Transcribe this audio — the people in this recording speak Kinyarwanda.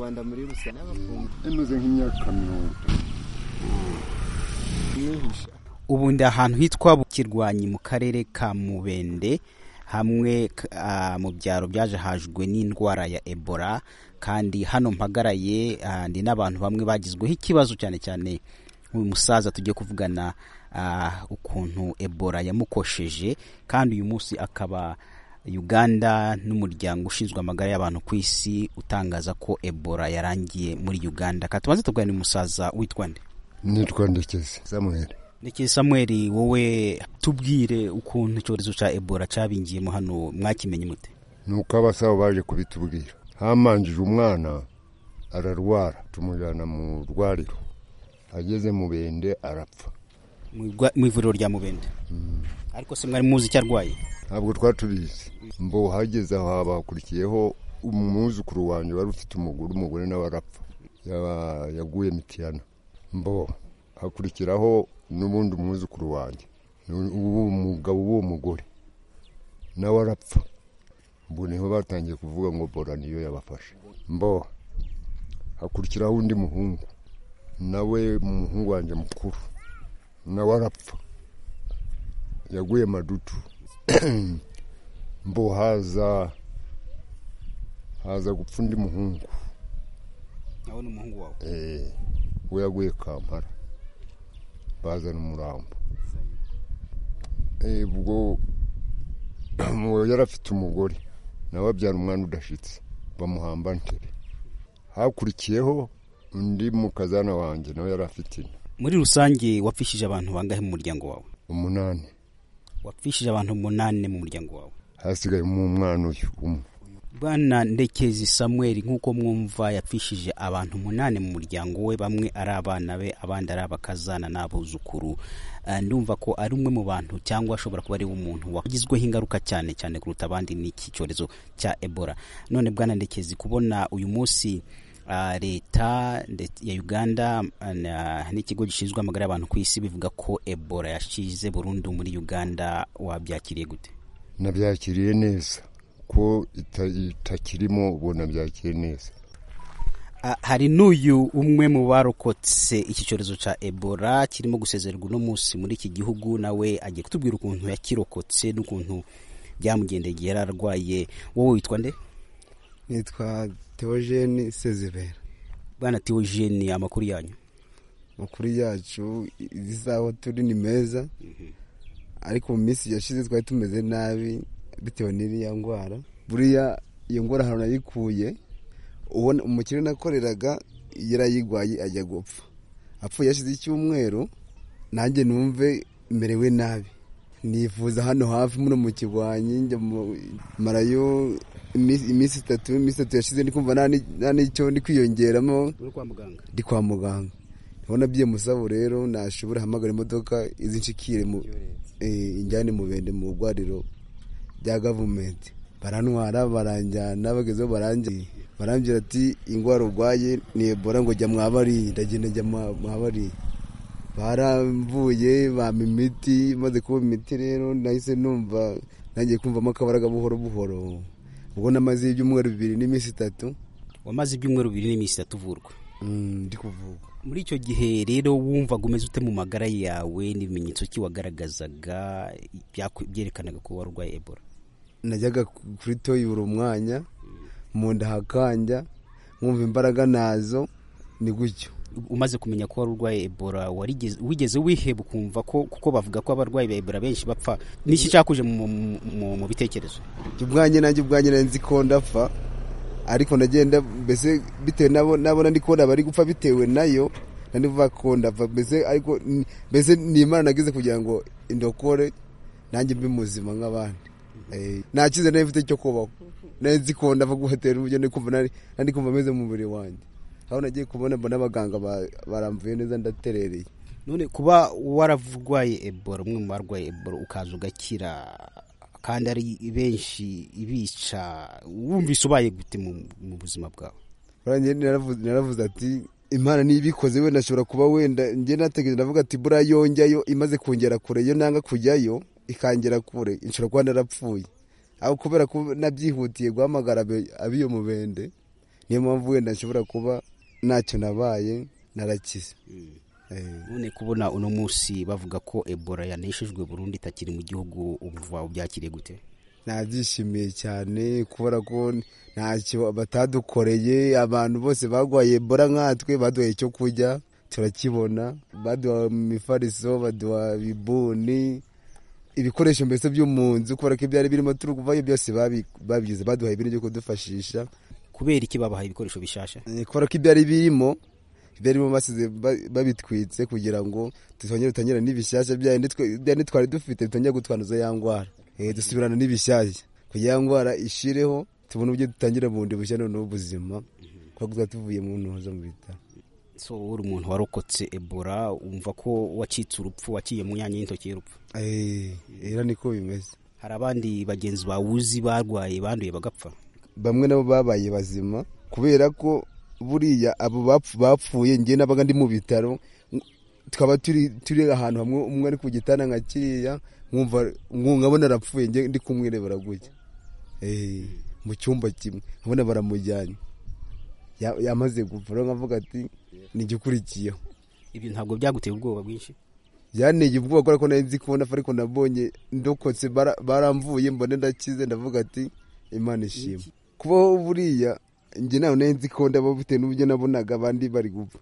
rwanda muri rusange n'abafundi imaze nk'imyaka mirongo itatu mwihisha ubu ndi ahantu hitwa kirwanyi mu karere ka mubende hamwe ah, mu byaro byaje hajwe n'indwara ya ebola kandi hano mpagaraye ah, ndi n'abantu bamwe bagizweho ikibazo cyane cyane uyu musaza tugiye kuvugana ah, ukuntu ebola yamukosheje kandi uyu munsi akaba uganda n'umuryango ushinzwe amagara y'abantu ku isi utangaza ko ebola yarangiye muri uganda ka tubanze tuganira umusaza witwa nde nitwa ndekezi samuel ndekezi samuel wowe tubwire ukuntu icyorezo cya ebola cyabingiyemo hano mwakimenye mute ni uko abasawo baje kubitubwira hamanjije umwana ararwara tumujyana mu rwariro ageze mu bende arapfa Mwigwa- mu ivuriro rya mubende ariko se mwari muzi icyo arwaye ntabwo twatubizi mbo hageze aho habakurikiyeho umwuzukuru wanjye wari ufite umugore umugore nawe arapfa Yaba- yaguye mitiyana mbo hakurikiraho n'ubundi umwuzukuru wanjye Nu- uwo mugabo w'uwo mugore nawe arapfa mbo niho batangiye kuvuga ngo bora niyo yabafashe mbo hakurikiraho undi muhungu nawe umuhungu wanjye mukuru nawe arapfa yaguye madutu mbo haza haza gupfa undi muhungu nawe ni umuhungu wawe eh, we yaguye kampara bazana umurambo Eh, ubwo uwo yari afite umugore nawe abyara umwana udashitse bamuhamba ntere hakurikiyeho undi mukazana wanjye nawe yari afite inda muri rusange wapfishije abantu bangahe mu muryango wawe umunani wapfishije abantu umunani mu muryango wawe hasigayemo umwana uyu umwe bwana ndekezi samuel nk'uko mwumva yapfishije abantu umunani mu muryango we bamwe ari abana be abandi ari abakazana n'abuzukuru Eh, ndumva ko ari umwe mu bantu cyangwa ashobora kuba ari umuntu wagizweho ingaruka cyane cyane kuruta abandi n'iki cyorezo cya ebola none bwana ndekezi kubona uyu munsi ah, leta nde- ya uganda ah, na- n'ikigo gishinzwe amagara y'abantu ku isi bivuga ko ebola yashize burundu muri uganda wabyakiriye gute nabyakiriye neza ko ita- itakirimo ubu nabyakiriye neza Ah, hari n'uyu umwe mu barokotse iki cyorezo cya ebola kirimo gusezererwa uno munsi muri iki gihugu nawe agiye kutubwira ukuntu yakirokotse n'ukuntu byamugendeye igihe yari arwaye wowe witwa nde nitwa teogene sezibera bwana tewogene amakuru yanyu makuru yacu izi saha turi ni meza ariko mu minsi yashize twari tumeze nabi bitewe n'iriya ndwara buriya iyo ndwara ahantu nayikuye ubona umukire nakoreraga yarayigwaye ajya gupfa apfuye yashize icyumweru nanjye numve merewe nabi nifuza hano hafi muno mu kirwanyi njya mu- marayo iminsi iminsi itatu iminsi itatu yashize ndi kumva nta ni- nta n'icyo ndi kwiyongeramo uri kwa muganga ndi kwa muganga ndabona byimusabu rero nashobora hamagara imodoka izinshikire mu eh, injyane mu bende mu rwariro rya gavumenti barantwara baranjyana bagezeho baranjye barambwira ati indwara urwaye ni ebola ngo jya mwabariye ndagenda njya mwa- mwabariye baramvuye bampa imiti maze kuba imiti rero nahise numva nangiye kumvamo akabaraga buhoro buhoro ubwo namaze ibyumweru bibiri n'iminsi itatu wamaze ibyumweru bibiri n'iminsi itatu uvurwa mm, ndi kuvuga muri icyo gihe rero wumvaga umeze ute mu magara yawe n'ibimenyetso ki wagaragazaga byaku- byerekanaga ko wari urwaye ebola najyaga kuri toyura umwanya mu nda hakanja nkumva imbaraga nazo ni gutyo umaze kumenya ko wari urwaye ebola warigeze- wigeze wiheba ukumva ko kuko bavuga ko abarwayi ba ebola benshi bapfa n'iki cyakuje mu, mu- mu, mu bitekerezo Njye ubwanjye nanjye ubwanjye nari nzi ko ndapfa ariko ndagenda mbese bitewe nabo nabona ndi kubona bari gupfa bitewe nayo nanivuga ko ndapfa mbese ariko n- mbese ni imana nagize kugira ngo indokore nanjye mbe muzima nk'abandi Eh, nta cyiza nari mfite cyo kubaho nari nzi ko ndapfa guhatera uburyo ndi kumva nari nari kumva ameze mu mubiri wanjye aho nagiye kubona mbona abaganga ba- baramvuye neza ndaterereye none kuba wararwaye ebola umwe mu barwaye ebola ukaza ugakira kandi ari benshi ibica wumvise ubaye gute mu, mu buzima bwawe Buriya njye naravuze- naravuze ati imana niba ibikoze wenda ashobora kuba wenda njye natekereje ndavuga ati buriya yonjyayo imaze kongera kure iyo nanga kujyayo ikangera kure nshobora kuba narapfuye aho kubera ko nabyihutiye guhamagara abe- ab'iyo mubende niyo mpamvu wenda nshobora kuba ntacyo nabaye narakize Eh, none kubona uno munsi bavuga ko ebola yaneshejwe burundu itakiri mu gihugu ubuva ubyakiriye gute nabyishimiye cyane kubera ko ntacyo batadukoreye abantu bose barwaye ebola nkatwe baduhaye icyo kurya turakibona baduha imifariso baduha bibuni ibikoresho mbese byo mu nzu kubera ko ibyari birimo turi kuvayo byose babi- babigize baduhaye ibintu byo kudufashisha kubera iki babahaye ibikoresho bishasha Eh, kubera ko ibyari birimo ibyarimo basize ba- babitwitse kugira ngo tutongere dutangire n'ibishyashya byayo ndetse twe- bya ntitwari dufite bitongere gutwanduza ya ndwara Eh, dusubirana n'ibishyashya kugira ya ndwara ishireho tubone uburyo dutangira bundi bushya noneho ubuzima kuko tuba tuvuye mu ntuza mu bitaro so uri umuntu warokotse ebola wumva ko wacitse urupfu waciye mu myanya y'intoki y'urupfu Eh, era niko bimeze hari abandi bagenzi bawuzi barwaye banduye bagapfa bamwe nabo babaye bazima kubera ko buriya abo bapfu- bapfuye ngiye n'abaga ndi mu bitaro ng- tukaba turi turi ahantu hamwe umwe ari ku gitanda nka kiriya nkumva nku- nkabona arapfuye ngiye ndi kumwirebera gutya Eh, mu cyumba kimwe nkabona baramujyanye Ya- yamaze gupfa rero nkavuga ati nigikurikiyeho ibyo ntabwo byaguteye ubwoba bwinshi byanteye ubwoba kubera ko nari nzi ko nafa ariko nabonye ndokotse bara- baramvuye mbone ndakize ndavuga ati imana ishima kubaho buriya njye nawe nari nzi ko ndaba bitewe n'uburyo nabonaga abandi bari gupfa